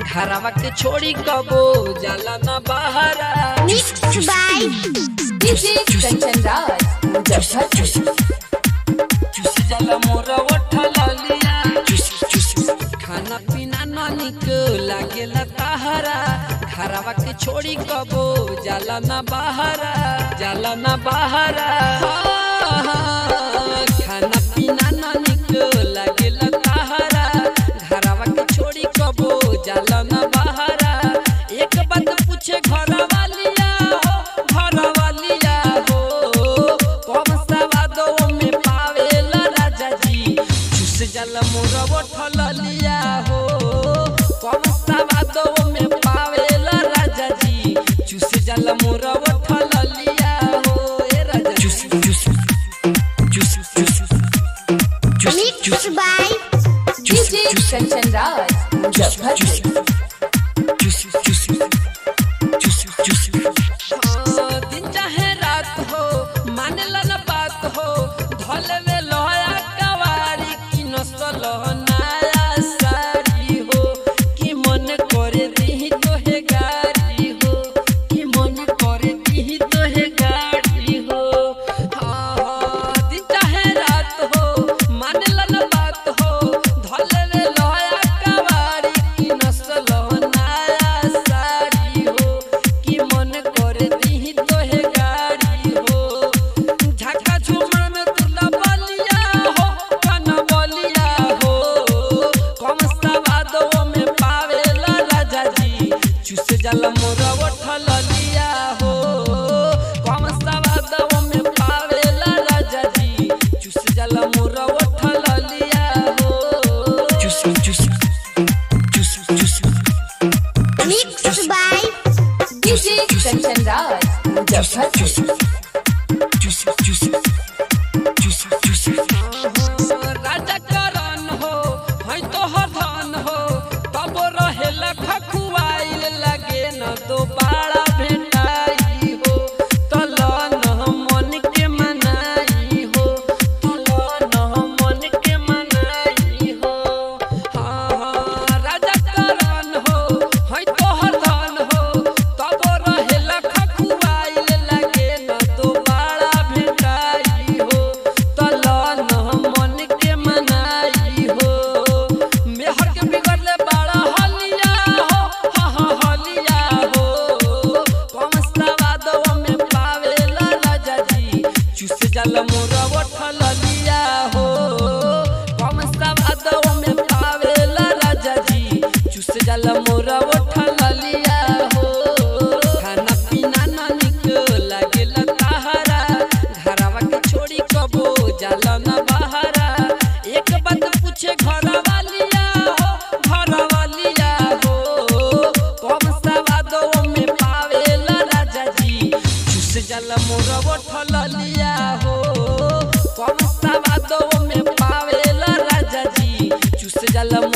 घरवा के छोड़ी कबो जाला ना बहरा Mixed by DJ Kanchan Raj, Muzaffarpur. चुसी जाला मोर ओठला लिया खाना पीना न निक लागेला ताहरा घरवा के छोड़ी कबो जाला ना बहरा जाला ना बहरा खाना पीना न निक लागेला ताहरा घरवा के छोड़ी कबो जाला ना बहरा एक बात पूछे घर वालिया हो घर वालिया हो कम सवादो में पावेला राजा जी चुस जाला मोर ओठल लिया हो कम सवादो में पावेला राजा जी चुस जाला मोर ओठल लिया हो ए राजा चुस चुस चुस चुस Mixed by DJ Kanchan Raj, Muzaffarpur. दिन चाहे रात हो मानेला न बात हो धले में लोया कवारी की नसल नया सारी हो कि मन करे दी तो है गाड़ी हो कि मन करे दी तो है गाड़ी हो हाँ हाँ दिन चाहे रात हो मानेला न बात हो धले में लोया कवारी की नसल नया सारी हो कि मन करे दी तो है गाड़ी हो झका झुमर में तुला बलिया हो कन बलिया हो कम सवादो में पावेला राजा जी चुस जाला मोर ओठल लिया हो कम सवादो में पावेला राजा जी चुस जाला मोर ओठल लिया हो चुस चुस चुस चुस Mixed by DJ Kanchan Raj, Muzaffarpur. राजा करन हो है तो हरधन हो तब रहेला खखुआइल लगे न दोबारा भेटाई हो तलन मन के मनाई हो तलन मन के मनाई हो हाँ हाँ राजा करन हो है तो हरधन हो तब रहेला खखुआइल लगे न दोबारा भेटाई हो तलन मन के मनाई हो मेहर के बिगड़ले बड़ा हलिया हो हाँ हाँ हलिया हो कम सवादो में पावेला राजा जी चुस जाला मोर ओठल लिया हो कम सवादो में पावेला राजा जी चुस जाला मोर ओठल लिया हो खाना पीना ना निक लागेला ताहरा घरवा के छोड़ी कबो जाला ना बहरा एक बात पूछे घर वालिया हो घर वालिया हो कम सवादो में पावेला राजा जी चुस जाला मोर ओठल लिया हो कम सवादो में पावेला राजा जी चुस जाला